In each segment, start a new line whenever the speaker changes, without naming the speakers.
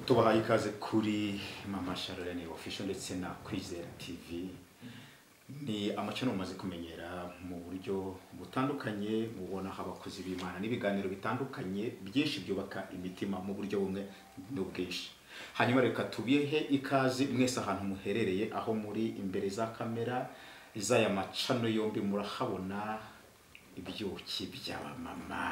tubahaye ikaze kuri mama sharlene official ndetse na kwizera tv ni amacano mumaze kumenyera mu buryo butandukanye mubona aho abakozi b'imana n'ibiganiro bitandukanye byinshi byubaka imitima mu buryo bumwe n'ubwinshi hanyuma reka tubihe ikaze mwese ahantu muherereye aho muri imbere za kamera z'aya macano yombi murahabona ibyuki by'abamama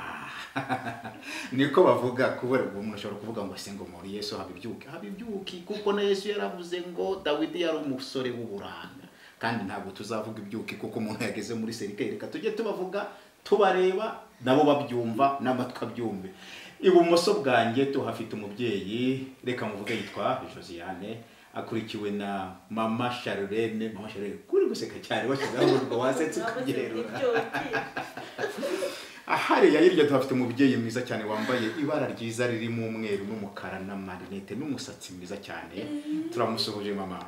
niko bavuga kubera ubwo umuntu ashobora kuvuga ngo se ngo muri yesu haba ibyuki haba ibyuki kuko na yesu yaravuze ngo dawidi yari umusore w'uburanga kandi ntabwo tuzavuga ibyuki kuko umuntu yageze muri serikeri reka tujye tubavuga tubareba nabo babyumva n'amatwi abyumve ibumoso bwanjye tuhafite umubyeyi reka muvuge yitwa josiane akurikiwe na mama sharlene mama sharlene kuri guseka cyane washyizeho urwo wasetse ukabyerura hariya hirya tuhafite umubyeyi mwiza cyane wambaye ibara ryiza ririmo umweru n'umukara n'amarinete n'umusatsi mwiza cyane turamusuhuje mama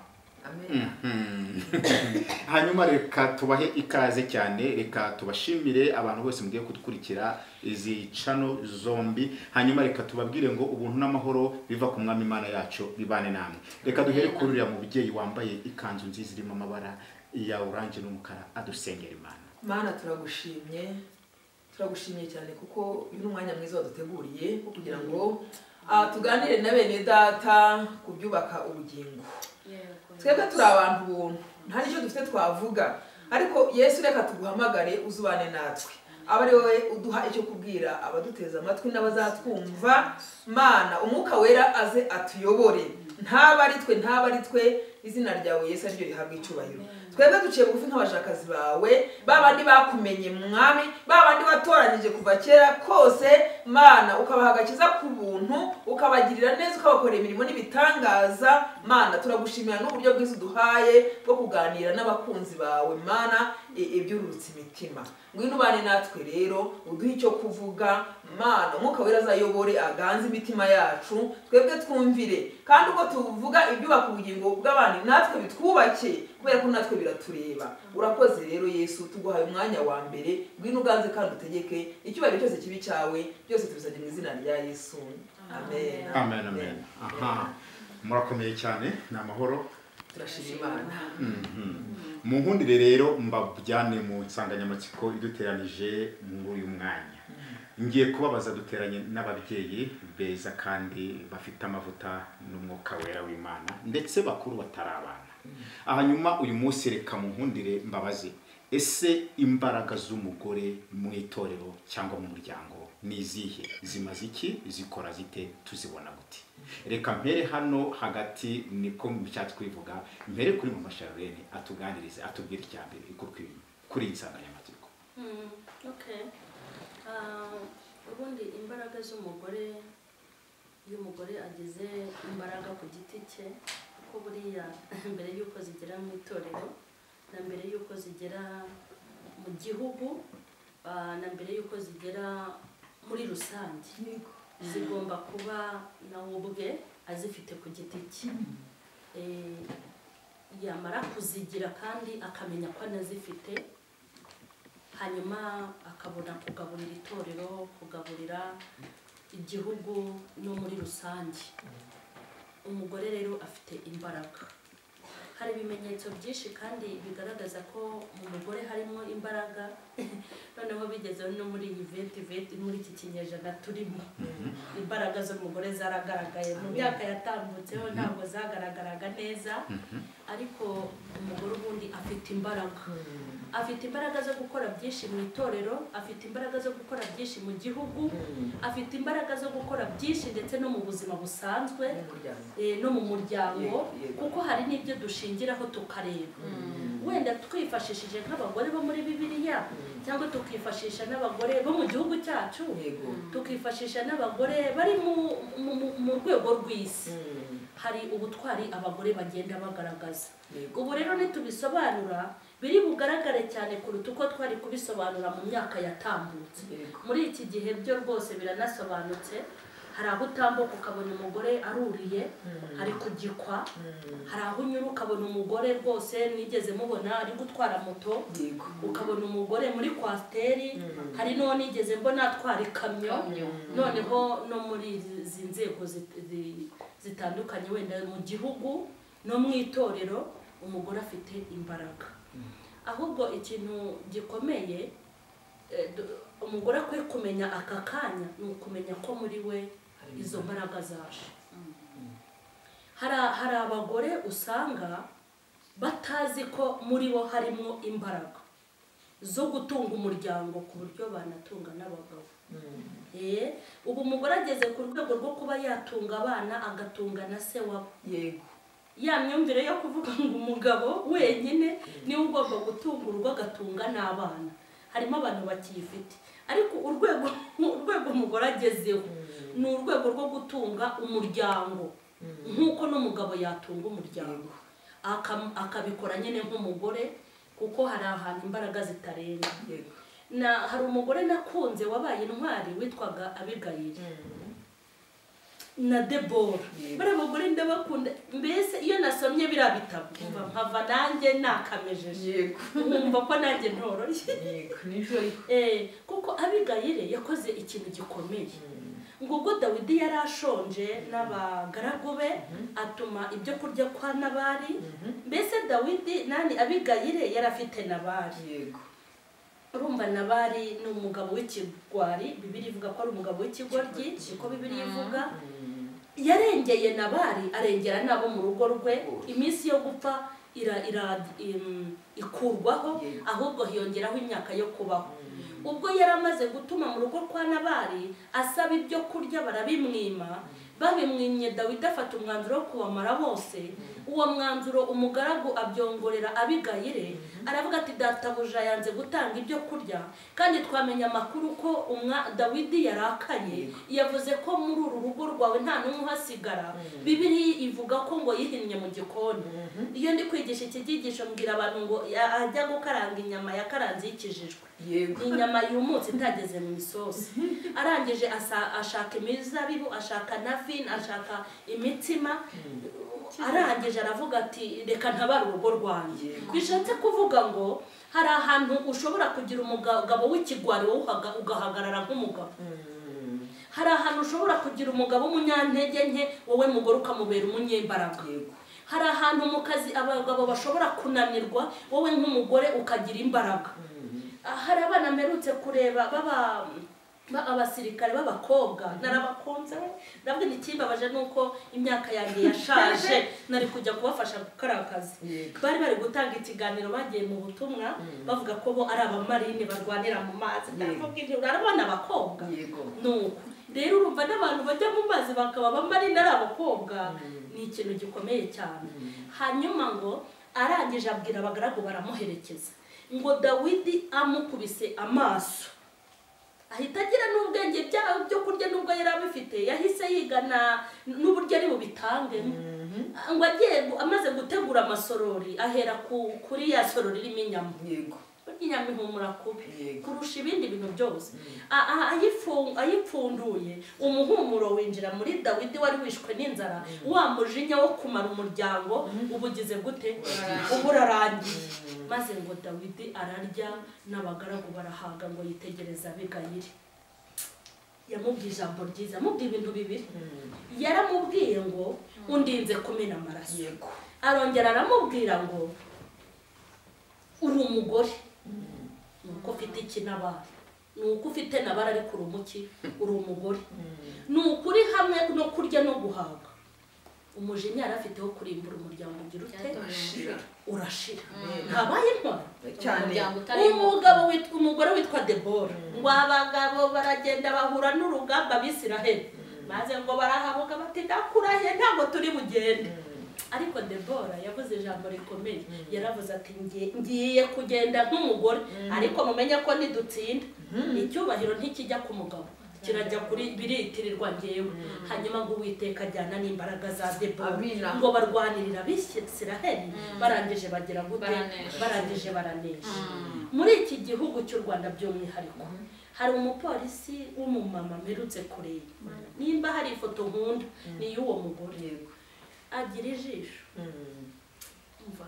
hanyuma reka tubahe ikaze cyane reka tubashimire abantu bose mugiye kudukurikira izi cano zombi hanyuma reka tubabwire ngo ubuntu n'amahoro biva ku mwami imana yacu bibane namwe reka duhere kuri uriya mubyeyi wambaye ikanzu nziza irimo amabara ya oranje n'umukara adusengera imana
mana turagushimye turagushimye cyane kuko uyu ni umwanya mwiza waduteguriye wo kugira ngo ah, tuganire na bene data ku byubaka ubugingo twebwe turi abantu buntu nta n'icyo dufite twavuga ariko yesu reka tuguhamagare uzubane natwe aba ari wowe uduha icyo kubwira abaduteze amatwi n'abazatwumva mana umwuka wera aze atuyobore ntaba ari twe ntaba ari twe izina ryawe yesu ariryo rihabwa icyubahiro twebwe duciye bugufi nk'abashakazi bawe ba bandi bakumenye mwami ba bandi watoranyije kuva kera kose mana ukabaha agakiza ku buntu ukabagirira neza ukabakorera imirimo n'ibitangaza mana turagushimira n'uburyo bwiza uduhaye bwo kuganira n'abakunzi bawe mana i- ibyururutse imitima ngwino ubane natwe rero uduhe icyo kuvuga mana umwuka wera azayobore aganze imitima yacu twebwe twumvire kandi ubwo tuvuga ibyubaka ubugingo bw'abantu natwe bitwubake kubera ko natwe biratureba urakoze rero yesu tuguhaye umwanya wa mbere ngwino uganze kandi utegeke icyubahiro cyose kibi cyawe byose tubisabye mu izina rya yesu amen
amen amen aha murakomeye cyane ni amahoro
turashima imana
mu nkundire rero mbajyane mu nsanganyamatsiko iduteranije muri uyu mwanya ngiye kubabaza duteranye n'ababyeyi beza kandi bafite amavuta n'umwuka wera w'imana ndetse bakuru batari abana hanyuma uyu munsi reka mu nkundire mbabaze ese imbaraga z'umugore mu itorero cyangwa mu muryango ni izihe zimaze iki zikora zite tuzibona gute reka mpere hano hagati niko mucyatsi twivuga mpere kuri mama sharlene atuganirize atubwire icya mbere kuri kuri iyi nsanganyamatsiko
Mm, okay. Ah, ubundi imbaraga z'umugore iyo umugore ageze imbaraga ku giti cye kuko buriya mbere y'uko zigera mu itorero na mbere y'uko zigera mu gihugu ah, na mbere y'uko zigera muri rusange zigomba kuba nawe ubwe azifite ku giti cye Eh, yamara kuzigira kandi akamenya ko anazifite hanyuma akabona kugaburira itorero kugaburira igihugu no muri rusange umugore rero afite imbaraga hari ibimenyetso byinshi kandi bigaragaza ko mu mugore harimo imbaraga noneho bigeze no muri iyi venti venti muri iki kinyejana turimo imbaraga z'umugore zaragaragaye mu myaka yatambutseho ntabwo zagaragaraga neza ariko umugore ubundi afite imbaraga afite imbaraga zo gukora byinshi mu itorero afite imbaraga zo gukora byinshi mu gihugu afite imbaraga zo gukora byinshi ndetse no mu buzima busanzwe eh, no mu muryango
Yego, yego.
kuko hari n'ibyo dushingiraho tukareba wenda twifashishije nk'abagore bo muri bibiliya cyangwa tukifashisha n'abagore bo mu gihugu cyacu
yego
tukifashisha n'abagore bari mu- mu- mu- mu rwego rw'isi hari ubutwari abagore bagenda bagaragaza
yego
ubu rero nitubisobanura biri bugaragare cyane kuruta uko twari kubisobanura mu myaka yatambutse
yego
muri iki gihe byo rwose biranasobanutse hari aho utambuka ukabona umugore aruriye ari kugikwa hari aho unyura ukabona umugore rwose mwigeze mubona ari gutwara moto
yego
ukabona umugore muri kwasiteri hari n'uwo nigeze mbona atwara ikamyo noneho no muri izi nzego zi- zi- zitandukanye wenda mu gihugu no mu itorero umugore afite imbaraga ahubwo ikintu gikomeye eh, du- umugore akwiye kumenya aka kanya ni ukumenya ko muri we izo mbaraga zaje hari hari abagore usanga batazi ko muri bo harimo imbaraga zo gutunga umuryango ku buryo banatunga n'abagabo Eh, ubu umugore ageze ku rwego rwo kuba yatunga abana agatunga na se wabo
yego
ya myumvire yo kuvuga ngo umugabo wenyine niwe ugomba gutunga urugo agatunga n'abana harimo abantu bakiyifite ariko urwego urwego umugore agezeho ni urwego rwo gutunga umuryango nk'uko n'umugabo yatunga umuryango Akam- akabikora nyine nk'umugore kuko hari ahantu imbaraga zitarenga
yego
na hari umugore nakunze wabaye intwari witwaga abigayiri na debora
Yego.
bari abagore ndabakunda mbese iyo nasomye biriya bitabo mva nkava nanjye nakamejeje
yego
nkumva ko nanjye ntoroshye
yego nibyo ariko
Eh, kuko abigayire yakoze ikintu gikomeye ngo ubwo dawidi yari ashonje n'abagaragu be atuma ibyo kurya kwa nabari mbese dawidi nani abigayire yari afite nabari
yego
urumva nabari ni umugabo w'ikigwari bibiri ivuga ko ari umugabo w'ikigoryi siko bibiri ivuga yarengeye nabari arengera n'abo mu rugo rwe iminsi yo gupfa ira, ira, im- ikurwaho
Yego.
ahubwo hiyongeraho imyaka yo kubaho ubwo yari amaze gutuma mu rugo kwa nabari asaba ibyo kurya barabimwima babimwimye dawidi afata umwanzuro wo kubamara bose uwo mwanzuro umugaragu abyongorera abigayire aravuga ati databuja yanze gutanga ibyo kurya kandi twamenye amakuru ko umwa dawidi yarakaye yavuze ko muri uru rugo rwawe nta n'umwe uhasigara bibiri ivuga ko ngo yihinnye mu gikoni iyo ndi kwigisha iki cyigisho mbwira abantu ngo ya- ajya gukaranga inyama yakaranze yikijijwe
yego
inyama yumutse itageze mu isosi arangije asa- ashaka imizabibu ashaka nafini ashaka imitsima arangije aravuga ati reka ntabare urugo rwanjye
Yego.
bishatse kuvuga ngo hari ahantu ushobora kugira umugabo w'ikigwari wowe uhaga- ugahagarara nk'umugabo hari ahantu ushobora kugira umugabo w'umunyantege nke wowe mugore ukamubera umunyembaraga
yego
hari ahantu mu kazi abagabo bashobora kunanirwa wowe nk'umugore ukagira imbaraga hari abana mperutse kureba baba ba- abasirikare b'abakobwa narabakunze nabwo ikimbabaje ni uko imyaka yanjye yashaje nari kujya kubafasha gukora akazi
Yego.
bari bari gutanga ikiganiro bagiye mu butumwa bavuga ko bo ari abamarine barwanira mu mazi ndavuga ibyo urabona abakobwa
yego
nuko rero urumva n'abantu bajya mu mazi bakaba abamarine ari abakobwa ni ikintu gikomeye cyane hanyuma ngo arangije abwira abagaragu baramuherekeza ngo dawidi amukubise amaso ahita agira n'ubwenge byaho byo kurya n'ubwo yari abifite yahise yigana n'uburyo ari bubitange ngo agiye amaze gutegura amasorori ahera ku- kuri ya sorori irimo inyama
yego
burya inyama ihumura kubi
Yego.
kurusha ibindi bintu byose A- a- ayifu- ayipfunduye umuhumuro winjira muri dawidi wari wishwe n'inzara wa mujinya wo kumara umuryango ubugize gute uba urarangiye maze ngo dawidi ararya n'abagaragu barahaga ngo yitegereze abigayire yamubwiye ijambo ryiza amubwiye ibintu bibiri yaramubwiye ngo undinze kumena amaraso
yego
arongera aramubwira ngo uri umugore ni uko ufite ikinabara ni uko ufite nabara ariko uri umuki uri umugore ni ukuri hamwe no kurya no guhaga umujinya yari afite wo kurimbura umuryango ugira ute
shira
urashira ntabaye intwari
cyane
umuryango utarimo
umugabo witwa umugore witwa debora ngo abagabo baragenda bahura n'urugamba abisiraheli maze ngo barahabuka bati ndakurahiye ntabwo turi bugende ariko debora yavuze ijambo rikomeye yaravuze ati "Ngiye- ngiye kugenda nk'umugore ariko mumenye ko nidutsinda icyubahiro ntikijya ku mugabo kirajya kuri biritirirwa ngewe hanyuma ngo uwiteka ajyana n'imbaraga za debora
Amina.
ngo barwanirira abisiraheli barangije bagera gute
Baranesha.
barangije baranesha muri iki gihugu cy'u rwanda by'umwihariko hari umupolisi w'umumama mperutse kureba nimba hari ifoto nkunda ni iy'uwo mugore
yego
agira ijisho umva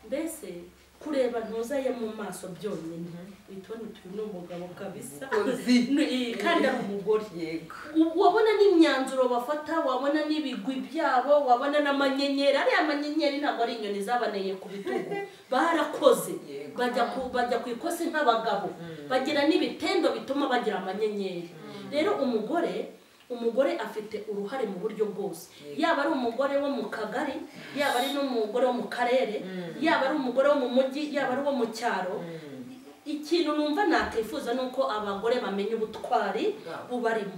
mbese kureba ntuzaye mu maso byonyine witone utuyu ni umugabo kabisa
Umukozi.
Ni- kandi ari umugore
yego
wabona n'imyanzuro bafata wabona n'ibigwi byabo wabona n'amanyenyeri ariya manyenyeri ntabwo ari inyoni zaboneye ku bitugu barakoze
Yego.
bajya ku bajya ku ikosi nk'abagabo bagira n'ibitendo bituma bagira amanyenyeri rero umugore umugore afite uruhare mu buryo bwose
Yego.
yaba ari umugore wo mu kagari yaba ari n'umugore wo mu karere yaba ari umugore wo mu mujyi yaba ari uwo mu cyaro ikintu numva nakwifuza ni uko abagore bamenya ubutwari
Bwabo.
bubarimo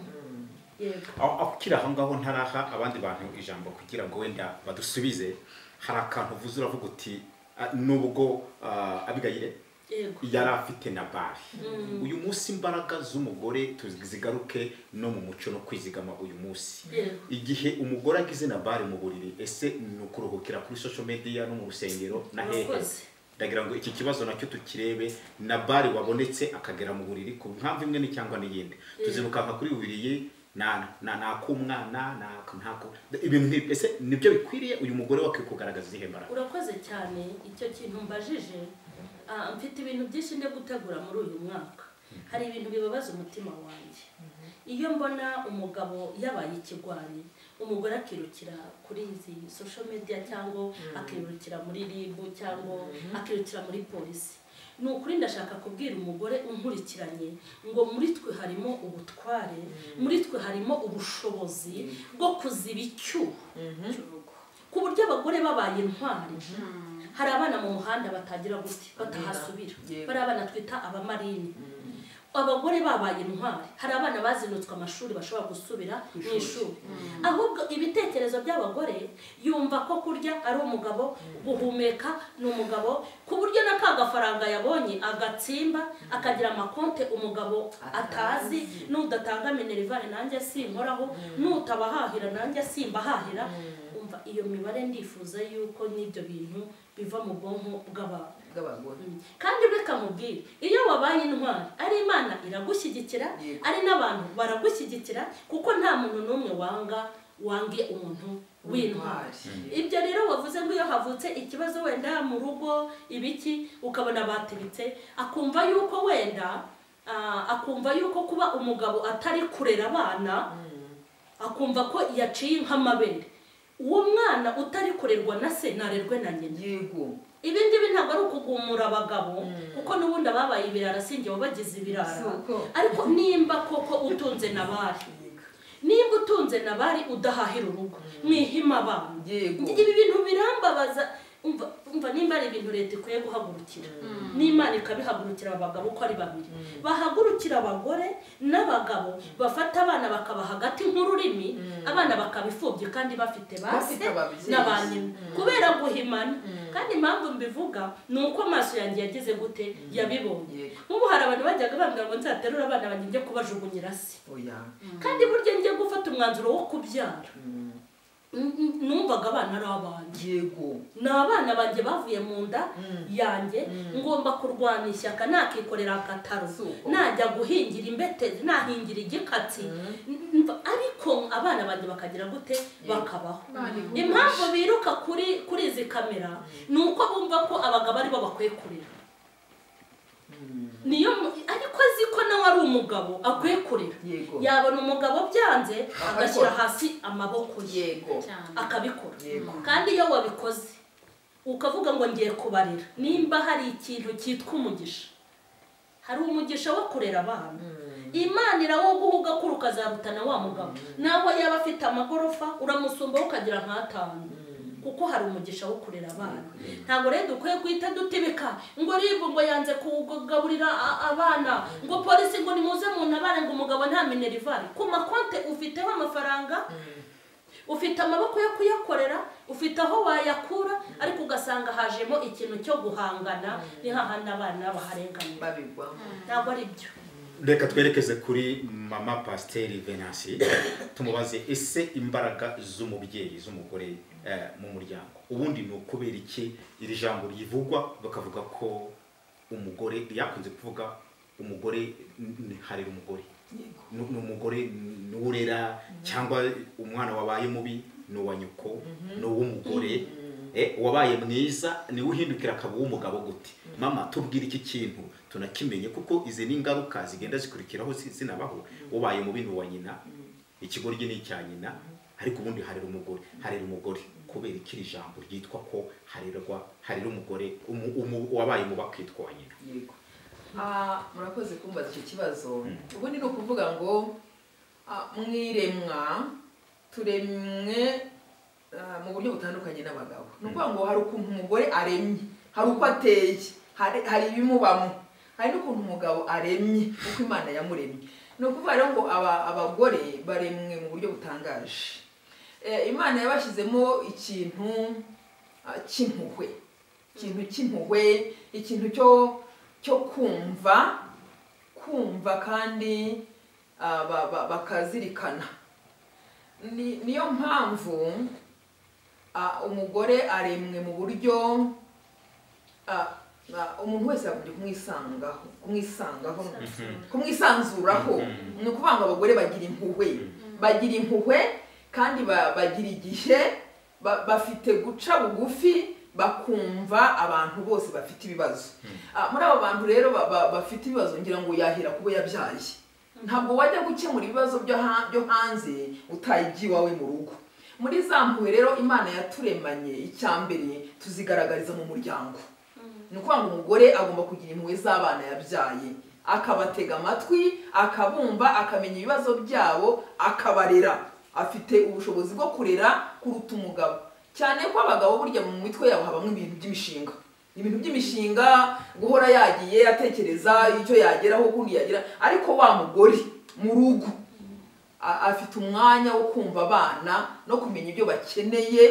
yego
aho aho ukiri aho ngaho ntaraha abandi bantu ijambo kugira ngo wenda badusubize hari akantu uvuze uravuga uti "Ah, nubwo ah, abigayire
yego
yari afite na bari uyu munsi imbaraga z'umugore tuzigaruke no mu muco no kwizigama uyu munsi
Yego.
igihe umugore agize na bari mu buriri ese ni ukuruhukira kuri social media no mu rusengero na hehe
Murakoze.
ndagira ngo iki kibazo nacyo tukirebe na bari wabonetse akagera mu buriri ku mpamvu imwe ni cyangwa n'iyindi tuziruka nka kuri buriye na na na kumwana na ntako ibintu nk'ibi. ese nibyo bikwiriye uyu mugore wakwiye kugaragaza izihe mbaraga
urakoze cyane icyo kintu mbajije ah, mfite ibintu byinshi nde gutegura muri uyu mwaka hari ibintu bibabaza umutima wanjye iyo mbona umugabo yabaye ikigwari umugore akirukira kuri izi social media cyangwa akirukira muri rib cyangwa akirukira muri polisi ni ukuri ndashaka kubwira umugore unkurikiranye ngo muri twe harimo ubutware muri twe harimo ubushobozi bwo kuziba icyuho cy'urugo ku buryo abagore babaye intwari hari abana mu muhanda batagira gute batahasubira
Yego.
bari abana twita abamarini abagore babaye intwari hari abana bazinutswe amashuri bashobora gusubira mu ishuri ahubwo ibitekerezo by'abagore yumva ko kurya ari umugabo guhumeka ni umugabo ku buryo na ka gafaranga yabonye agatsimba akagira amakonte umugabo atazi n'udatanga minerivare nanjye sinkoraho n'utabahahira nanjye simbahahira umva iyo mibare ndifuza yuko n'ibyo bintu biva mu bwonko bw'abantu
bw'abagore
Mm. kandi reka mubwire iyo wabaye intwari ari imana iragushyigikira
Yego.
ari n'abantu baragushyigikira kuko nta muntu n'umwe wanga wange umuntu w'intwari
W'intwari.
ibyo rero wavuze ngo iyo havutse ikibazo wenda mu rugo ibiki ukabona batibitse akumva yuko wenda ah, akumva yuko kuba umugabo atari kurera abana akumva ko yaciye nk'amabere uwo mwana utari kurerwa na se ntarerwe na nyina
yego
ibi ngibi ntabwo ari ukugumura abagabo kuko n'ubundi ababaye ibirara si njye wabagize
Si
ibirara
uko.
ariko nimba koko utunze nabari
Yego.
nimba utunze nabari udahahira urugo mwihima abana
Yego.
ibi bintu birambabaza umva umva nimba ari ibintu leta ikwiye guhagurukira n'imana ikabihagurukira abagabo uko ari babiri bahagurukira abagore n'abagabo bafata abana bakaba hagati nk'ururimi abana bakabifubye kandi bafite base
Bafite ababyeyi.
na ba nyina kubera guhimana kandi impamvu mbivuga ni uko amaso yanjye yagize gute yabibonye
Yego.
nk'ubu hari abantu bajyaga bambwira ngo nzaterure abana banjye njye kubajugunyira se
oya
kandi burya njye gufata umwanzuro wo kubyara n- n- numvaga abana ari abanjye
yego
ni abana banjye bavuye mu nda yanjye ngomba kurwana ishyaka nakikorera agataro
Si uko.
najya guhingira imbetezi nahingira igikatsi N- n- ariko abana banjye bakagira gute bakabaho
Barihuje.
impamvu biruka kuri kuri izi kamera ni uko bumva ko abagabo aribo bakwiye kurera niyo mu- ariko azi ko nawe ari umugabo akwiye kurera
Yego.
yabona umugabo byanze agashyira
Akabikora.
hasi amaboko ye
yego
cyane
akabikora
Yego.
kandi iyo wabikoze ukavuga ngo ngiye kubarira nimba hari ikintu cyitwa umugisha hari umugisha wo kurera abana imana irawuguha ko ukazarutana wa mugabo naho yaba afite amagorofa uramusumbaho ukagira nk'atanu kuko hari umugisha wo kurera abana ntabwo rero dukwiye guhita dutibika ngo ribu ngo yanze kugaburira a- abana ngo polisi ngo nimuze muntabare ngo umugabo nta minerivare ku makonte ufiteho amafaranga ufite amaboko yo kuyakorera ufite aho wayakura ariko ugasanga hajemo ikintu cyo guhangana ni hahandi abana baharenganira
babigwamo
ntabwo ari byo
reka twerekeze kuri mama pasiteri venansi tumubaze ese imbaraga z'umubyeyi z'umugore eh, mu muryango ubundi ni ukubera iki iri jambo ryivugwa bakavuga ko umugore ryakunze kuvuga umugore n- n- harera umugore
yego
ni ni umugore n'urera cyangwa umwana wabaye mubi ni uwa nyoko ni uw'umugore Eh, uwabaye mwiza niwe uhindukira akaba uw'umugabo gute mama tubwire iki kintu tunakimenye kuko izi ni ingaruka zigenda zikurikiraho zi- zinabaho ubaye mubi ni uwa nyina ikigoryi ni icya nyina ariko ubundi harera umugore harera umugore kubera ikiri jambo ryitwa ko harerwa harera umugore umu- umu- uwabaye mubi akitwa uwa nyina
yego Ah, murakoze kumbaza icyo kibazo ubundi ni ukuvuga ngo ah, mwiremwa turemwe ah, mu buryo butandukanye n'abagabo ni ukuvuga ngo hari ukuntu umugore aremye hari uko ateye hari- hari ibimubamo hari n'ukuntu umugabo aremye uko imana yamuremye ni ukuvuga rero ngo aba- abagore baremwe mu buryo butangaje Eh, imana yabashyizemo ikintu ah, cy'impuhwe ikintu cy'impuhwe ikintu cyo cyo kumva kumva kandi ah, ba- ba- bakazirikana Ni- niyo mpamvu ah, umugore aremwe mu buryo ah, ah, umuntu wese yagombye kumwisangaho kumwisangaho kumwisanzuraho
Mhm.
ni ukuvuga ngo abagore bagira impuhwe bagira impuhwe kandi ba- bagira igihe ba- bafite guca bugufi bakumva abantu bose bafite ibibazo Ah, muri abo bantu rero ba- ba- bafite ibibazo ngira ngo yahera kubo yabyaye ntabwo wajya gukemura ibibazo byo ha- byo hanze utaye iwawe mu rugo muri za mpuhwe rero imana yaturemanye icya mbere tuzigaragariza mu muryango ni ukuvuga ngo umugore agomba kugira impuhwe z'abana yabyaye akabatega amatwi akabumva akamenya ibibazo byabo akabarera afite ubushobozi bwo kurera kuruta umugabo cyane ko abagabo burya mu mitwe yabo habamo ibintu by'imishinga ibintu by'imishinga guhora yagiye atekereza icyo yageraho ukundi yagera ariko wa mugore mu rugo a- afite umwanya wo kumva abana no kumenya ibyo bakeneye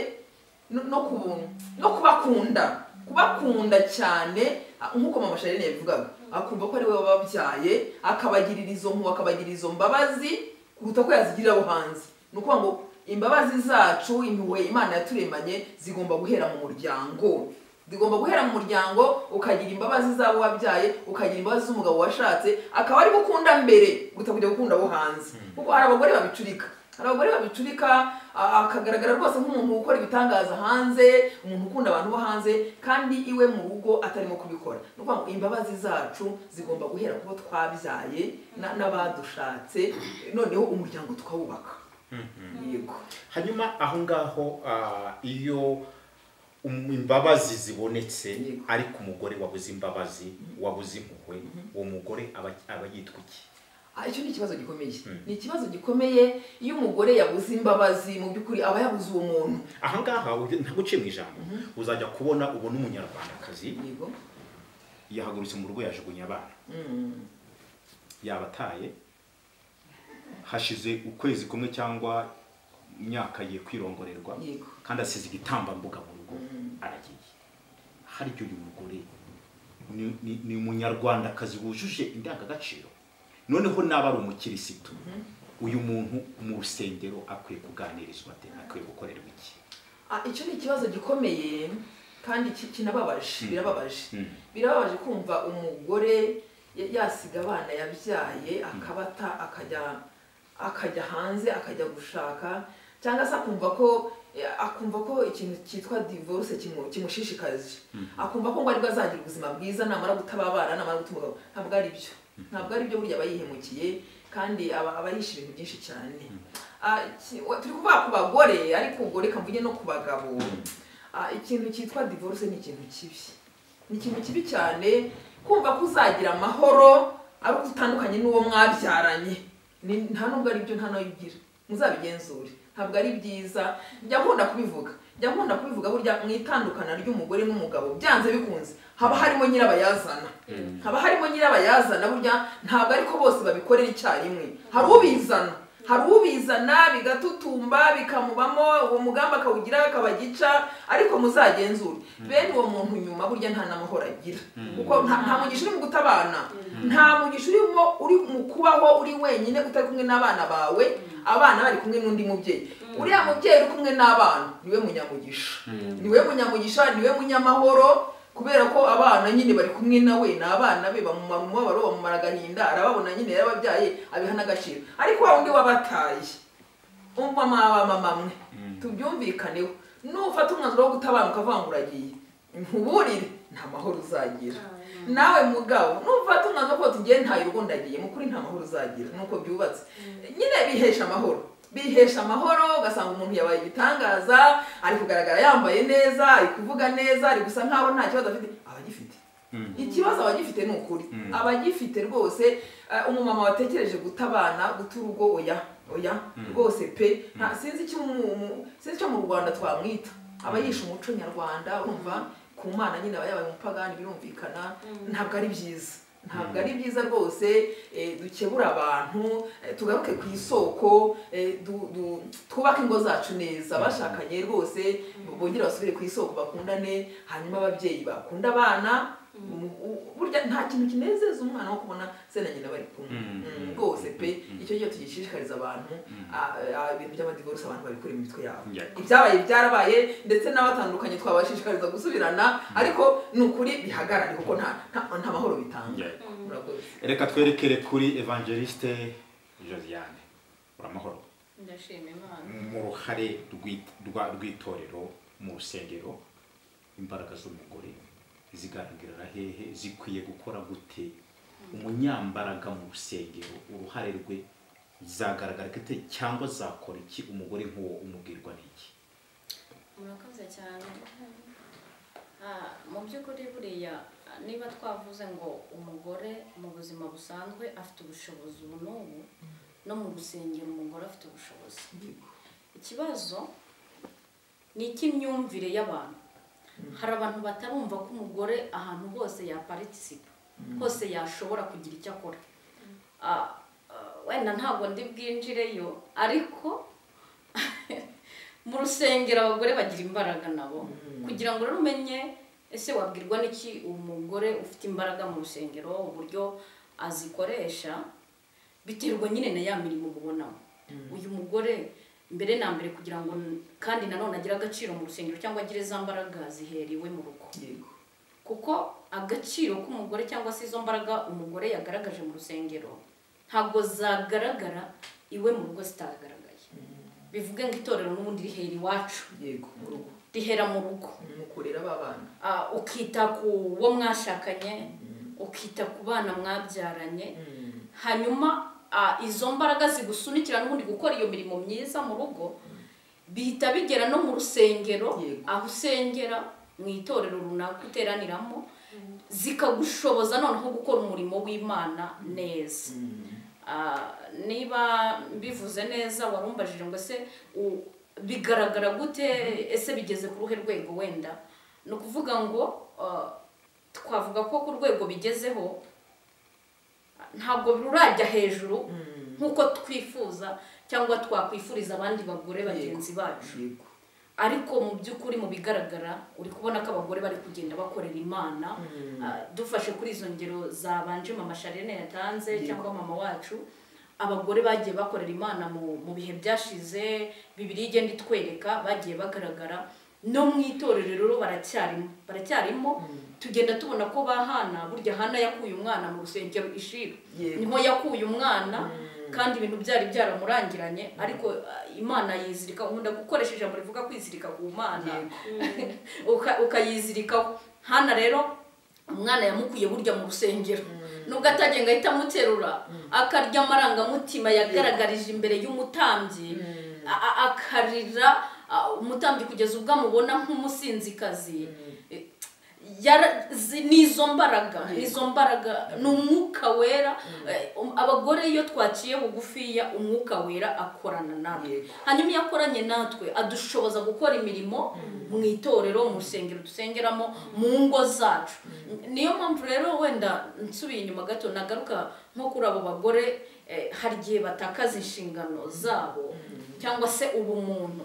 no- no kubu- no kubakunda kubakunda cyane a- nk'uko mama sharine yabivugaga akumva ko ari we wababyaye akabagirira izo mpu akabagirira izo mbabazi kuruta ko yazigirira abo hanze ni ukuvuga ngo imbabazi zacu impuhwe imana yaturemanye zigomba guhera mu muryango zigomba guhera mu muryango ukagira imbabazi z'abo wabyaye ukagira imbabazi z'umugabo washatse akaba ari gukunda mbere guta kujya gukunda abo hanze kuko hari abagore babicurika hari abagore babicurika a- akagaragara rwose nk'umuntu ukora ibitangaza hanze umuntu ukunda abantu bo hanze kandi iwe mu rugo atarimo kubikora ni ukuvuga ngo imbabazi zacu zigomba guhera kubo twabyaye na- n'abadushatse noneho umuryango tukawubaka yego
hanyuma aho ngaho ah, iyo um- imbabazi zibonetse
Yego.
ariko umugore wabuze imbabazi wabuze impuhwe uwo mugore aba aba yitwa iki
Ah, icyo ni ikibazo gikomeye
Mm.
ni ikibazo gikomeye iyo umugore yabuze imbabazi mu by'ukuri aba yabuze uwo muntu
aha ngaha ujya- ntaguciye mu ijambo uzajya kubona ubona umunyarwandakazi
yego
yahagurutse mu rugo yajugunya abana
Mm.
yabataye hashize ukwezi kumwe cyangwa imyaka ye kwirongorerwa
Yego.
kandi asize igitambambuga mu rugo aragiye harya uyu mugore ni- ni- ni umunyarwandakazi wujuje indangagaciro noneho n'aba ari umukirisitu uyu muntu mu rusengero akwiye kuganirizwa ate akwiye gukorerwa iki
Ah, icyo ni ikibazo gikomeye kandi ki- kinababaje
Mm.
birababaje
Mm.
birababaje kumva umugore ya- yasiga abana yabyaye akabata akajya akajya hanze akajya gushaka cyangwa se akumva ko eh, akumva ko ikintu cyitwa divorce kimu- kimushishikaje akumva ko ngo aribwo azagira ubuzima bwiza namara gutaba abana namara guta umugabo ntabwo ari byo ntabwo ari byo burya aba yihemukiye kandi aba aba yishe ibintu byinshi cyane Ah, iki- wa- turi kuvuga ku bagore ariko ubwo reka mvuge no ku bagabo Ah, ikintu cyitwa divorce ni ikintu kibi ni ikintu kibi cyane kumva ko uzagira amahoro ari uko utandukanye n'uwo mwabyaranye Ni- nta nubwo ari byo nta n'ayo ugira muzabigenzure ntabwo ari byiza njya nkunda kubivuga njya nkunda kubivuga burya mu itandukana ry'umugore n'umugabo byanze bikunze haba harimo nyirabayazana haba harimo nyirabayazana burya ntabwo ariko bose babikorera icyarimwe hari ubizana hari ubizana bigatutumba bikamubamo uwo mugambi akawugira akabagica ariko muzagenzure bene uwo muntu nyuma burya nta n'amahoro agira kuko nta nta mugisha uri mu gutabana nta mugisha urimo uri mu kubaho uri wenyine utari kumwe n'abana bawe abana bari kumwe n'undi mubyeyi uriya mubyeyi uri kumwe n'abana niwe munyamugisha niwe munyamugisha niwe munyamahoro kubera ko abana nyine bari kumwe nawe ni abana be bamumara umubabaro bamumara agahinda arababona nyine yarababyaye abiha n'agaciro ariko wa wundi wabataye umumama mamamwe tubyumvikaneho nufata umwanzuro wo gutabara ukavuga ngo uragiye ntuburire nta mahoro uzagira nawe mugabo nufata umwanzuro ko tugiye ntayo urugo ndagiye mu kuri nta mahoro uzagira nuko byubatse nyine bihesha amahoro bihesha amahoro ugasanga umuntu yabaye igitangaza ari kugaragara yambaye neza ari kuvuga neza ari gusa nkaho nta kibazo afite abagifite
Mm.
ikibazo abagifite ni ukuri
Mm.
abagifite rwose eh, umumama watekereje guta abana guta urugo oya oya
Mm.
rwose pe nta- sinzi icyo mu- mu- sinzi icyo mu rwanda twamwita aba yishe umuco nyarwanda urumva ku mana nyine aba yabaye umupagani birumvikana
Mm.
ntabwo ari byiza ntabwo ari byiza rwose eh, dukebura abantu eh, tugaruke ku isoko eh, du- du- twubake ingo zacu neza abashakanye rwose bongere basubire ku isoko bakundane hanyuma ababyeyi bakunda abana mu- u- burya nta kintu kinezeza umwana wo kubona se na nyina bari kumwe
Mm.
Mm, rwose pe
Mm.
icyo gihe tugishishikariza abantu
Mm.
ah, ah, ibintu by'amadivorisi abantu babikura mu mitwe yabo
Yeah.
ibyabaye byarabaye ndetse n'abatandukanye twabashishikariza gusubirana ariko ni ukuri bihagarare kuko nta nta- nta mahoro bitanga
Yeah.
Murakoze.
reka twerekere kuri evangeliste josiane uramahoro
ndashima imana
mu ruhare rw'i- rwa- rw'itorero mu rusengero imbaraga z'umugore zigaragara hehe zikwiye gukora gute umunyambaraga mu rusengero uruhare rwe zagaragara gute cyangwa zakora iki umugore nk'uwo umubwirwa n'iki
murakoze cyane Ah, mu by'ukuri buriya niba twavuze ngo umugore mu buzima busanzwe afite ubushobozi ubu n'ubu no mu rusengero umugore afite ubushobozi ikibazo ni icy'imyumvire y'abantu hari abantu batarumva ko umugore ahantu hose yaparitisipa hose yashobora kugira icyo akora Ah, ah, wenda ntabwo ndi bwinjireyo ariko mu rusengero abagore bagira imbaraga nabo kugira ngo rero umenye ese wabwirwa n'iki umugore ufite imbaraga mu rusengero uburyo azikoresha biterwa nyine na ya mirimo ubonamo uyu mugore mbere na mbere kugira ngo n- kandi nanone agire agaciro mu rusengero cyangwa agire za mbaraga ziheriwe mu rugo
yego
kuko agaciro k'umugore cyangwa se izo mbaraga umugore yagaragaje mu rusengero ntabwo zagaragara iwe mu rugo zitagaragaye bivuge ngo itorero n'ubundi rihera iwacu
yego mu rugo
rihera mu rugo
mukurera ba bana
Ah, ukita ku wo mwashakanye ukita ku bana mwabyaranye
Mm.
hanyuma ah, izo mbaraga zigusunikira n'ubundi gukora iyo mirimo myiza mu rugo bihita bigera no mu rusengero
Yego.
aho usengera mu itorero runaka uteraniramo zikagushoboza noneho gukora umurimo w'imana neza Ah, niba bivuze neza warumbajije ngo ese u- bigaragara gute ese bigeze ku ruhe rwego wenda ni ukuvuga ngo ah, twavuga ko ku rwego bigezeho ntabwo rurajya hejuru
Mm.
nk'uko twifuza cyangwa twakwifuriza abandi bagore bagenzi bacu
yego
ariko mu by'ukuri mu bigaragara uri kubona ko abagore bari kugenda bakorera imana
Mm.
Ah, dufashe kuri izo ngero zabanje mama sharene yatanze
Yego.
cyangwa mama wacu abagore bagiye bakorera imana mu mu bihe byashize bibiri igenda itwereka bagiye bagaragara no mu itorero rero baracyarimo baracyarimo tugenda tubona ko bahana burya hana yakuye umwana mu rusengero ishira
Yego.
niho yakuye umwana kandi ibintu byari byaramurangiranye ariko ah, imana yizirika nkunda gukoresha ijambo rivuga kwizirika ku mana
Yego.
Uka- ukayizirikaho hana rero umwana yamukuye burya mu rusengero nubwo atagiye ngo ahite amuterura akarya amarangamutima yagaragarije imbere y'umutambyi a- a- akarira a, umutambyi kugeza ubwo amubona nk'umusinzikazi Eh, yara- zi- ni izo mbaraga ni izo mbaraga ni umwuka wera Eh, um- abagore iyo twaciye bugufiya umwuka wera akorana natwe
Yego.
hanyuma iyo akoranye natwe adushoboza gukora imirimo mu itorero mu rusengero dusengeramo mu ngo zacu niyo mpamvu rero wenda nsubiye inyuma gato nagaruka nko kuri abo bagore eh, hari igihe batakaza inshingano zabo cyangwa se ubumuntu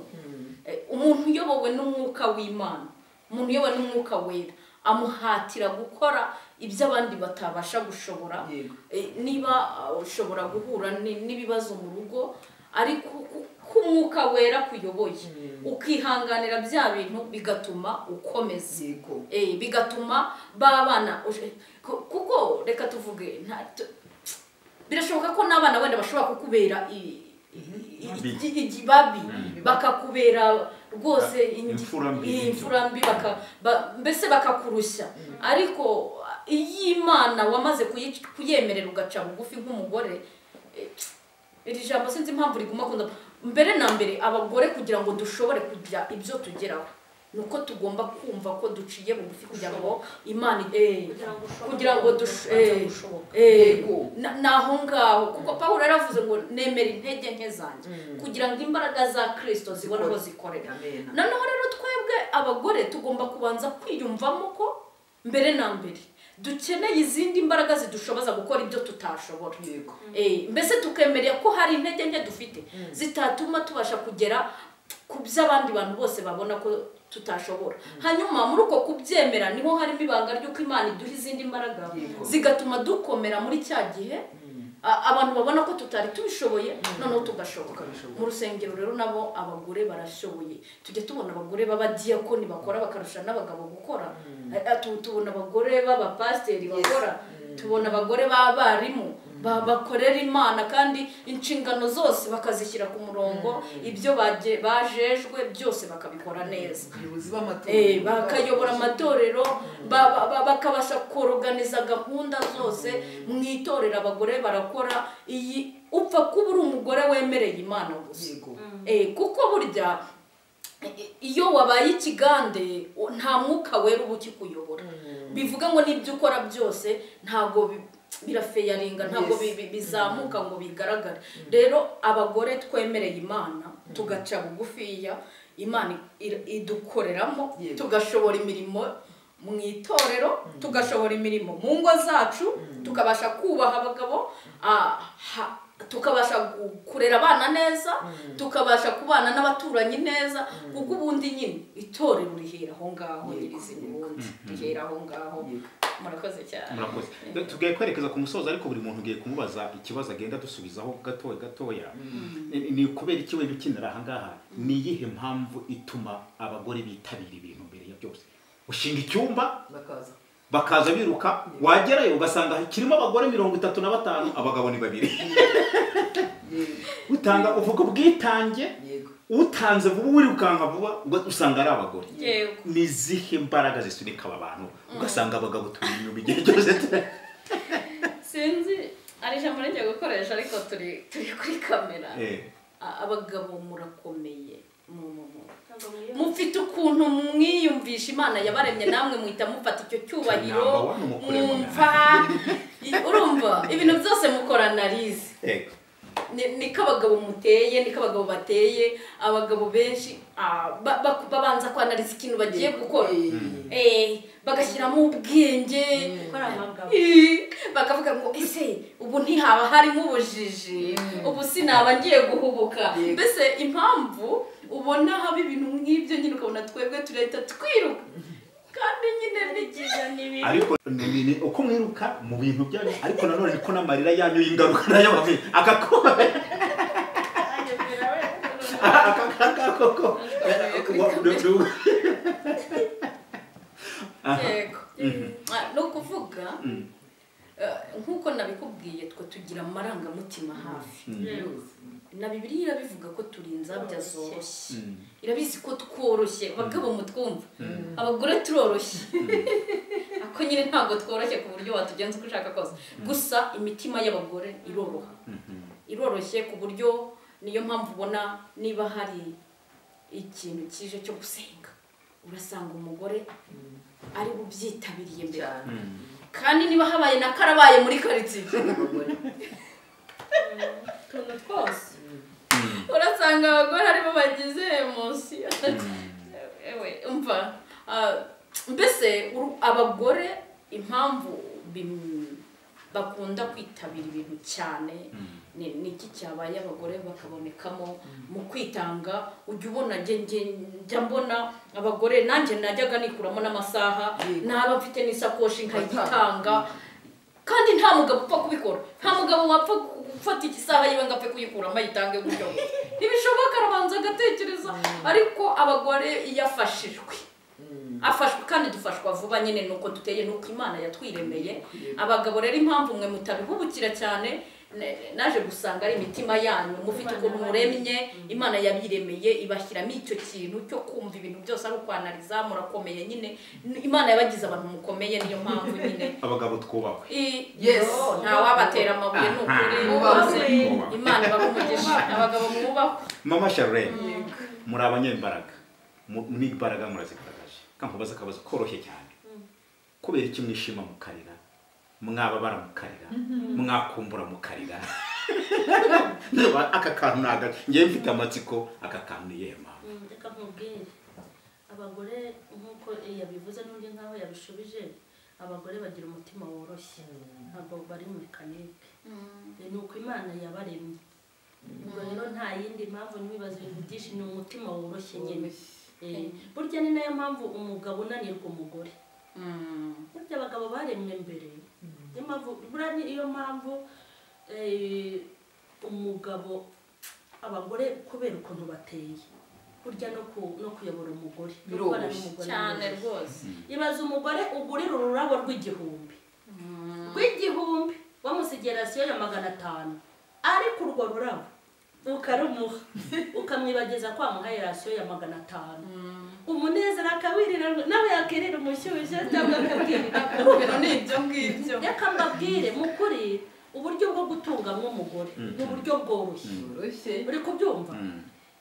Eh, umuntu uyobowe n'umwuka w'imana umuntu uyobowe n'umwuka wera amuhatira gukora ibyo abandi batabasha gushobora
Yego.
Eh, niba ah, ushobora guhura ni- n'ibibazo mu rugo ariko kuko umwuka wera kuyoboye
Mm.
ukihanganira bya bintu bigatuma ukomeza
yego
Eh, bigatuma babana uje- ku- kuko reka tuvuge nta- tu- birashoboka ko n'abana wenda bashobora kukubera i- i- i-
Babi.
i- ikibabi
Mm.
bakakubera rwose
Ba-
ingi-
imfura mbi
iyi
n'ibyo.
imfura mbi baka- ba- mbese bakakurushya ariko iyo imana wamaze kuyic- kuyemerera ugaca bugufi nk'umugore eh, iri jambo sinzi impamvu riguma kunda mbere na mbere abagore kugira ngo dushobore kugira ibyo tugeraho ni uko tugomba kumva ko duciye bugufi kugira ngo imana eh,
kugira ngo ushobore
kugira ngo dush-
kubanza
eh,
gushoboka
eh,
Yego.
na- ni aho ngaho kuko paul yaravuze ngo nemera intege nke zanjye
Mm.
kugira ngo imbaraga za kirisito zibone aho zikorera
Amen.
noneho rero twebwe abagore tugomba kubanza kwiyumvamo ko mbere na mbere dukeneye izindi mbaraga zidushoboza gukora ibyo tutashobora
yego
Eh, mbese tukemerera ko hari intege nke dufite zitatuma tubasha kugera ku by'abandi bantu bose babona ko tutashobora hanyuma muri uko kubyemera niho harimo ibanga ry'uko imana iduha izindi mbaraga
Yego.
zigatuma dukomera muri cya gihe a- abantu babona ko tutari tubishoboye noneho tugashoboka
Tukabishoboka.
mu rusengero rero nabo abagore barashoboye tujya tubona abagore b'abadiyakoni bakora bakarusha n'abagabo gukora Eh, eh, tu- tubona abagore b'abapasiteri
Yes.
bakora tubona abagore b'abarimu ba- bakorera imana kandi inshingano zose bakazishyira ku murongo ibyo baje- bajejwe byose bakabikora neza
abayobozi b'amatora
Eh, bakayobora amatorero ba- ba- ba- bakabasha koroganiza gahunda zose mu itorero abagore barakora iyi upfa kuba uri umugore wemereye imana gusa
yego
Eh, kuko burya i- iyo wabaye ikigande o- nta mwuka wera uba ukikuyobora bivuga ngo n'ibyo ukora byose ntabwo bi- birafeyaringa ntabwo
Yes.
bi- bi- bizamuka ngo bigaragare rero abagore twemereye imana tugaca bugufiya imana i- idukoreramo
Yego.
tugashobora imirimo mu itorero tugashobora imirimo mu ngo zacu tukabasha kubaha abagabo ah, ha- tukabasha gu- kurera abana neza tukabasha kubana n'abaturanyi neza kuko ubundi nyine itorero rihera aho ngaho
Yego.
nyirizina ubundi rihera aho ngaho
Yego.
murakoze cyane
murakoze tugiye kwerekeza ku musozo ariko buri muntu ugiye kumubaza ikibazo agenda dusubizaho gatoya gatoya Ni- ni kubera iki wenda ukinira ahangaha ni iyihe mpamvu ituma abagore bitabira ibintu mbere ya byose ushinga icyumba
bakaza
bakaza biruka wagerayo ugasanga kirimo abagore mirongo itatu na batanu abagabo ni babiri
yego
utanga uvuga ubwitange
yego
utanze vuba wirukanka vuba uga- usanga ari abagore
Yego.
ni izihe mbaraga zisunika aba bantu ugasanga abagabo turi inyuma igihe cyose
sinzi ari ijambo rigiye gukoresha ariko turi turi kuri kamera
Eh.
A- abagabo murakomeye mu mu- mu-
ntabwo mwiyo-
mufite ukuntu mwiyumvisha imana yabaremye namwe muhita mufata icyo cyubahiro
Number one, umukure mu
mwumva I- urumva ibintu byose mukorana arizi
Yego.
Ni- niko abagabo muteye niko abagabo bateye abagabo benshi ah, ba- ba- babanza kwanariza ikintu bagiye gukora Eh, bagashyiramo ubwenge
gukora amagabo
Eh, bakavuga ngo ese ubu ntihaba harimo ubujiji ubu sinaba ngiye guhubuka
Yego.
mbese impamvu ubona haba ibintu nk'ibyo nyine ukabona twebwe turahita twiruka kandi nyine ni byiza n'ibi
ariko ni- ni- ni uko mwiruka mu bintu byanyu ariko nanone niko n'amarira yanyu y'ingaruka nayo bamwe agakoma akakakoko
yego Ah, ni ukuvuga eh, nk'uko nabikubwiye twe tugira amarangamutima hafi na bibiliya irabivuga ko turi inzabya zoroshye irabizi ko tworoshye abagabo mutwumva abagore turoroshye ako nyine ntabwo tworoshye ku buryo watugenza uko ushaka kose gusa imitima y'abagore iroroha iroroshye ku buryo niyo mpamvu ubona niba hari ikintu kije cyo gusenga urasanga umugore ari bubyitabiriye mbere
cyane
kandi niba habaye na karabaye muri karitsiye
abagore
utuntu twose
urasanga abagore aribo bagize emosiyo ewe umva ah, mbese uru- abagore impamvu bim- bakunda kwitabira ibintu cyane ni- ni iki cyabaye abagore bakabonekamo mu kwitanga ujya ubona njye njye- njya mbona abagore nanjye najyaga nikuramo n'amasaha
Yego.
naba mfite n'isakoshi nkayitanga kandi nta mugabo upfa kubikora nta mugabo wapfa gufata igisaha yiwe ngo apfe kuyikuramo ayitange gutyo gutyo ntibishoboka arabanza agatekereza ariko abagore iyo afashijwe afashwe kandi dufashwa vuba nyine ni uko duteye ni uko imana yatwiremeye abagabo rero impamvu mwe mutabihubukira cyane ne- naje gusanga ari imitima yanyu mufite ukuntu muremye imana yabiremeye ibashyiramo icyo kintu cyo kumva ibintu byose ari ukwanariza murakomeye nyine imana yabagize abantu mukomeye niyo mpamvu nyine
abagabo twubahwe
I-
Yes.
yo, nta wabatera amabuye ni ukuri
Mwubahwe.
Mwubahwe.
imana ibahumugisha abagabo mwubahwe
mama sharlene muri abanyembaraga mu- n'imbaraga murazigaragaje kamubaza akabazo koroshye cyane kubera iki mwishima mukarira mwababara mukarira mwakumbura mukarira Ndumva aka kantu ntago ngewe mfite amatsiko aka kantu ni iyihe mpamvu
Mm, reka nkubwire abagore nk'uko yabivuze n'undi nk'aho yabishubije abagore bagira umutima woroshye ntabwo bari muri kanike ni uko imana yabaremye ubwo rero nta yindi mpamvu n'ibibazo ibintu byinshi ni umutima woroshye nyine Eh, burya ni nayo mpamvu umugabo unanirwa umugore
Mm.
burya abagabo baremwe mbere niyo mpamvu buriya ni iyo mpamvu eh, umugabo abagore kubera ukuntu bateye burya no ku- no kuyobora umugore no kubana
Biroroshye.
n'umugore
cyane
neza.
rwose
ibaze umugore ugurira ururabo rw'igihumbi rw'igihumbi wamusigira rasiyo ya magana atanu ariko urwo rurabo ukarumuha ukamwibageza ko wamuhaye rasiyo ya magana atanu umunezero akawirira nawe yakirira umushyushyu cyangwa akabwirira
bino ni ibyo ngibyo
reka mbabwire mu kuri uburyo bwo gutungamwa umugore ni uburyo bworoshye
byoroshye
uri kubyumva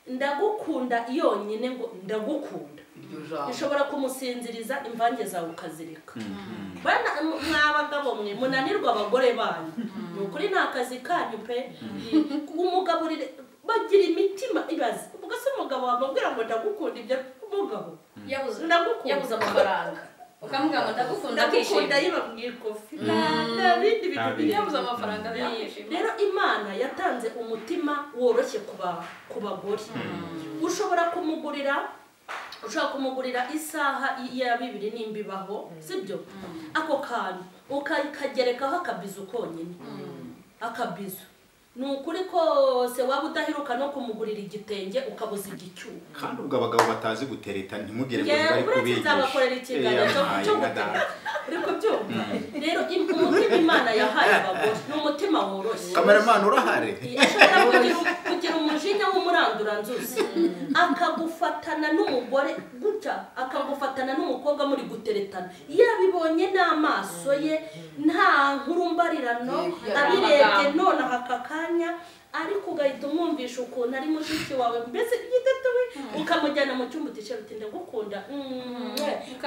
ndagukunda yonyine ngo ndagukunda
iryo jambo
ushobora kumusinziriza imvange zawe ukazireka bana mw'abagabo mwe munanirwa abagore banyu ni ukuri ni akazi kanyu pe umugabo rire- bagira imitima ibaze ubwo se umugabo wamubwira ngo ndagukunda ibyo umugabo
yabuze
Ndagukunda.
yabuze amafaranga ukamubwira ngo ndagukunda
ndagukunda
akishima
yiba mu ikofi Nta- nta bindi bintu
Nta bindi.
biri
yabuze amafaranga akishima
rero imana yatanze umutima woroshye ku ba- ku bagore ushobora kumugurira ushobora kumugurira isaha ya bibiri nimba ibaho sibyo ako kantu ukakagerekaho akabizu konyine akabizu ni ukuri kose waba udaheruka no kumugurira igitenge ukabuza igicyuho
kandi ubwo abagabo batazi gutereta ntimugire ngo
Yewe,
bari
uretse nzabakorera
kubigisha
ikiganiro
Eh,
cyo-
yampaye
cyo
nka data.
uri kubyumva rero im- umutima imana yahaye abagore ni umutima woroshye
kameramani urahari
ashobora kugira- kugira umujinya w'umuranduranzuzi akagufatana n'umugore gutya akagufatana n'umukobwa muri guteretana yabibonye n'amaso ye nta nkuru mbarirano
Yeah,
abirebye
amagambo.
nonaha aka kanya ariko ugahita umwumvisha ukuntu ari mushiki wawe mbese igitatuwe ukamujyana mu cyumba utisha uti ndagukunda Mm,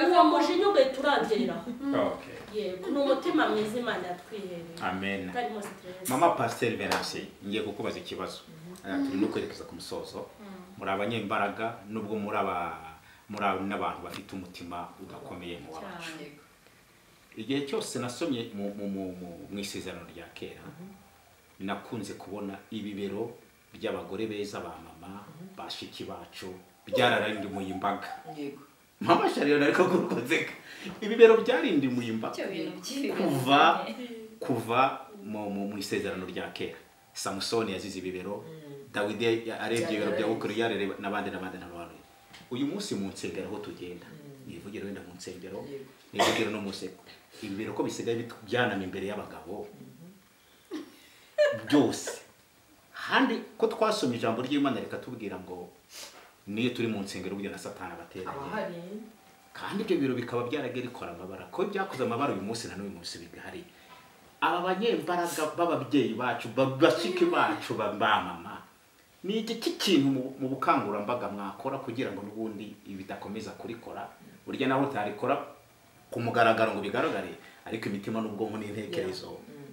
uwo mujinya ugahita urangiriraho
Okay.
yego ni umutima mwiza imana yatwihereye
amen
utarimo stress
mama pasiteri veranse ngiye kukubaza ikibazo Eh, turi no kwerekeza ku musozo muri abanyembaraga nubwo muri aba muri aba- n'abantu bafite umutima udakomeye mu wacu
cyane
igihe cyose nasomye mu- mu- mu- mu- mu isezerano rya kera nakunze kubona ibibero by'abagore beza ba mama bashiki bacu byararindimuye imbaga
yego
mama sharira ariko kurukozeka ibibero byarindimuye imbaga
icyo bintu by'ibibi
kuva kuva mu mu- mu isezerano rya kera samusoni yazize ibibero dawidi arebye ibibero bya ukuri yarereba n'abandi n'abandi n'abandi uyu munsi mu nsengero aho tugenda nivugiro wenda mu nsengero
Yego.
nivugiro no mu nseko ibibero ko bisigaye bitu- byanama imbere y'abagabo byose kandi ko twasoma ijambo ry'imana reka tubwira ngo niyo turi mu nsengero burya na satani abateranye
abahari
kandi ibyo biro bikaba byaragiye bikora amabara ko byakoze amabara uyu munsi na n'uyu munsi bigahari aba banyembaraga b'ababyeyi bacu ba- bashiki bacu ba ba mama ni igiki kintu mu- mu bukangurambaga mwakora kugira ngo n'ubundi ibi bidakomeza kurikora burya naho utarikora ku mugaragaro ngo bigaragare ariko imitima n'ubwonko n'intekerezo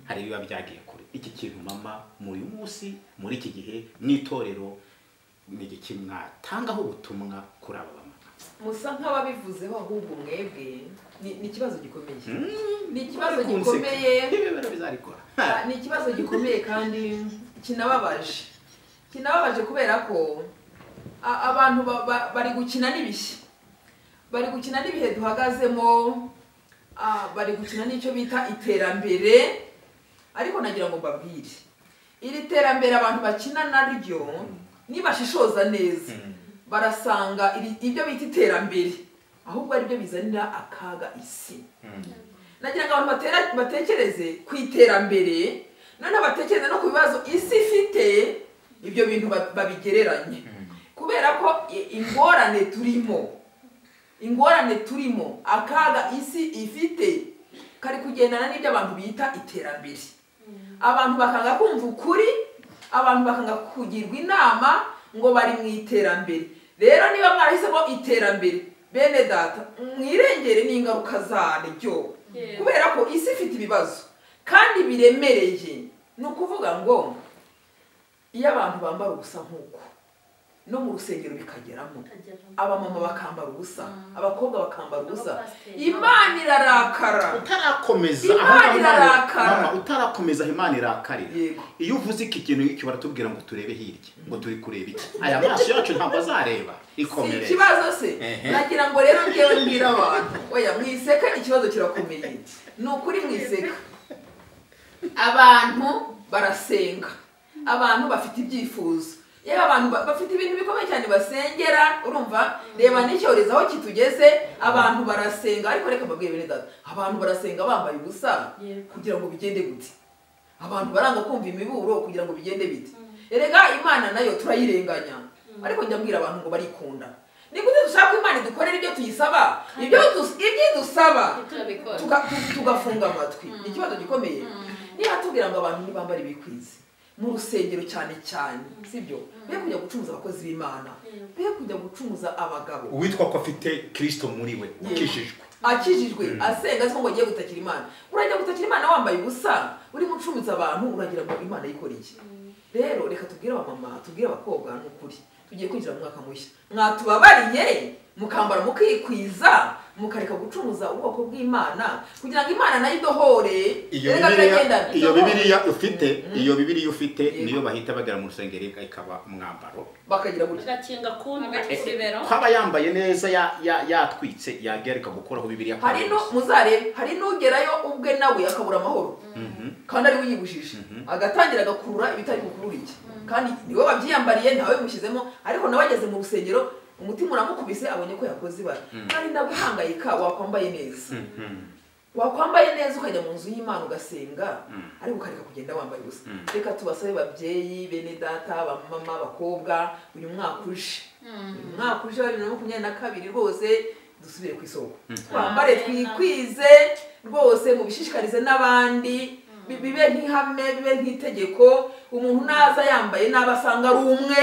hari ibiba byagiye kure iki kintu mama muri uyu munsi muri iki gihe n'itorero ni igiki mwatangaho ubutumwa kuri aba bamama
musa nk'ababivuzeho ahubwo mwebwe ni ni ikibazo gikomeye ni ikibazo
Barakunseka.
gikomeye
Ibibero bizarikora.
Ah, ni ikibazo gikomeye kandi kinababaje kinababaje kubera ko a- abantu ba- ba- bari gukina n'ibihe bari gukina n'ibihe duhagazemo ah, bari gukina n'icyo bita iterambere ariko nagira ngo mbabwire iri terambere abantu bakina naryo nibashishoza neza barasanga iri- ibyo bita iterambere ahubwo ari byo bizanira akaga isi nagira ngo abantu batera- batekereze ku iterambere noneho batekereze no ku bibazo isi ifite ibyo bintu ba- babigereranye kubera ko i- ingorane turimo ingorane turimo akaga isi ifite kari kugendana n'ibyo abantu bita iterambere abantu bakanga kumva ukuri abantu bakanga kugirwa inama ngo bari mu iterambere rero niba mwarahisemo iterambere bene data mwirengere n'ingaruka zaryo
Yeah.
kubera ko isi ifite ibibazo kandi biremereye ni ukuvuga ngo iyo abantu bambara ubusa nk'uko no mu rusengero bikageramo abamama bakambara ubusa abakobwa bakambara ubusa
Abapasiteri.
imana irarakara
utarakomeza
Imana
ahubwo Imana-
irarakara.
Mama, utarakomeza imana irakarira
Yego.
iyo uvuze iki kintu iki baratubwira ngo turebe hirya ngo turi kureba iki aya maso yacu ntabwo azareba
si
ikomerere
ikibazo se
Ehe.
nagira ngo rero ngewe mbwira abantu oya mwiseka ikibazo kirakomeye ni ukuri mwiseka abantu barasenga abantu bafite ibyifuzo yewe abantu ba- bafite ibintu bikomeye cyane basengera urumva reba n'icyorezo aho kitugeze abantu barasenga ariko reka mbabwire bene data abantu barasenga bambaye ubusa
Yego.
kugira ngo bigende gute abantu baranga kumva imiburo kugira ngo bigende bite erega imana nayo turayirenganya ariko njya mbwira abantu ngo barikunda ni gute dushaka ko imana idukorera ibyo tuyisaba ibyo dus- ibyidusaba
turabikora
tuga- tu- tugafunga amatwi ni ikibazo gikomeye niba tubwira ngo abantu ntibambare ibikwizi mu rusengero cyane cyane sibyo be kujya gucumuza abakozi b'imana be kujya gucumuza abagabo
uwitwa ko afite kirisito muri we ukijijwe
akijijwe asenga azi ko ngo agiye gutakira imana urajya gutakira imana wambaye ubusa uri gucumitse abantu uragira ngo imana yikore iki rero reka tubwire abamama tubwire abakobwa ni ukuri tugiye kwinjira mu mwaka mushya mwatubabariye mukambara mukikwiza mukareka gucuruza ubwoko bw'imana kugira ngo imana nayo idohore
iyo
Erega
bibiliya
turagendana.
iyo bibiliya ufite iyo bibiliya ufite
Yego.
niyo bahita bagera mu rusengero ikaba umwambaro
bakagira gutya
agakinga kumbi
Hagati ku bibero
kwaba yambaye neza ya- ya- yatwitse yagereka gukoraho bibiliya kwa
hari no
Yesu.
muzarebe hari n'ugerayo ubwe nawe akabura amahoro kandi ari we uyibujije agatangira agakurura ibitari bukurura iki kandi niwe wabyiyambariye ntawe mushyizemo ariko nawe ageze mu rusengero umutima uramukubise abonye ko yakoze ibara kandi nawe uhangayika wakwambaye neza wakwambaye neza ukajya mu nzu y'imana ugasenga ariko ukareka kugenda wambaye ubusa reka tubasabe babyeyi bene data bamama bakobwa uyu mwaka uje uyu mwaka uje wa bibiri na makumyabiri na kabiri rwose dusubire ku isoko twambare twikwize rwose mubishishikarize n'abandi bi- bibe nk'ihame bibe nk'itegeko umuntu naza yambaye nabi asanga ari umwe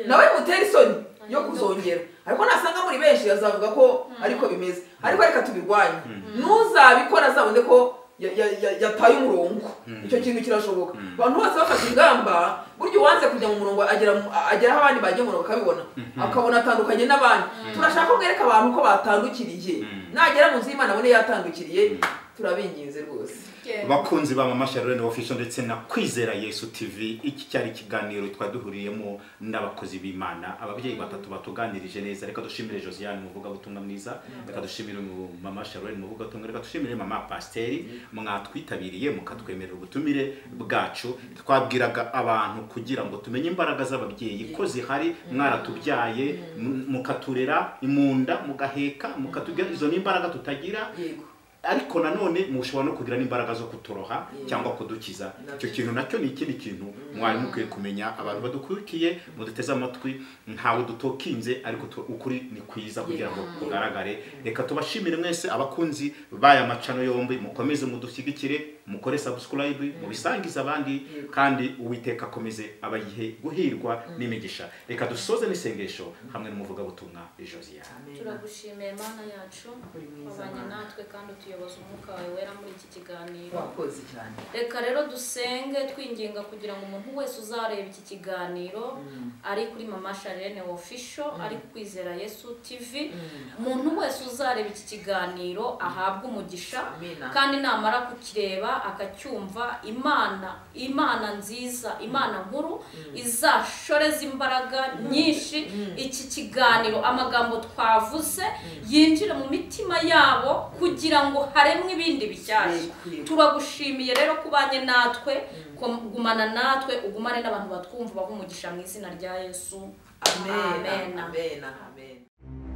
nawe mutere isoni yo kuzongera ariko nasanga muri benshi azavuga ko ariko bimeze ariko reka tubirwanye nuzabikora azabone ko ya- ya- ya- yataye umurongo icyo kintu kirashoboka abantu bose bafashe ingamba burya uwanze kujya mu murongo agera mu- agera aho abandi bajya mu murongo akabibona akabona atandukanye n'abandi turashaka ko mwereka abantu ko batandukiriye nagera mu nzu y'imana abone yatandukiriye turabinginze rwose
bakunzi ba mama sharone official ndetse na kwizera yesu tv iki cyari ikiganiro twaduhuriyemo n'abakozi b'imana ababyeyi batatu batuganirije neza reka dushimire josiane umuvugabutumwa mwiza reka dushimire mu- mama sharone umuvugabutumwa reka dushimire mama pasiteri mwatwitabiriye mukatwemerera ubutumire bwacu twabwiraga abantu kugira ngo tumenye imbaraga z'ababyeyi ko zihari mwaratubyaye mu- mukaturera imunda mugaheka mukatugira izo ni imbaraga tutagira
yego
ariko nanone mushobora no kugira n'imbaraga zo kuturoha
Mm.
cyangwa kudukiza
Nabyo.
icyo kintu nacyo ni ikindi kintu mwari mukwiye kumenya abantu badukurikiye muduteze amatwi ntawe dutokinze ariko tu- ukuri ni kwiza kugira ngo kugaragare reka tubashimire mwese abakunzi b'aya macano yombi mukomeze mudushyigikire mukore subscribe mubisangize abandi kandi uwiteka akomeze abayihe guhirwa n'imigisha reka dusoze n'isengesho hamwe n'umuvugabutumwa josiane
amen
turagushimiye mana yacu
Uri mwiza,
wabanye
Mana.
natwe kandi utuyoboza umwuka wawe wera muri iki kiganiro
wakoze cyane
reka rero dusenge twinginga kugira ngo umuntu wese uzareba iki kiganiro ari kuri mama sharene official ari ku kwizera yesu tv umuntu wese uzareba iki kiganiro ahabwe umugisha
Amina.
kandi namara kukireba akacyumva imana imana nziza imana nkuru izashoreza imbaraga nyinshi iki kiganiro amagambo twavuze yinjire mu mitima yabo kugira ngo ngo haremwe ibindi bishyashya
Yego.
turagushimiye rero ko ubanye natwe ko gumana natwe ugumane n'abantu batwumva bahumugisha mu izina rya yesu
amen
Amen.
amen amen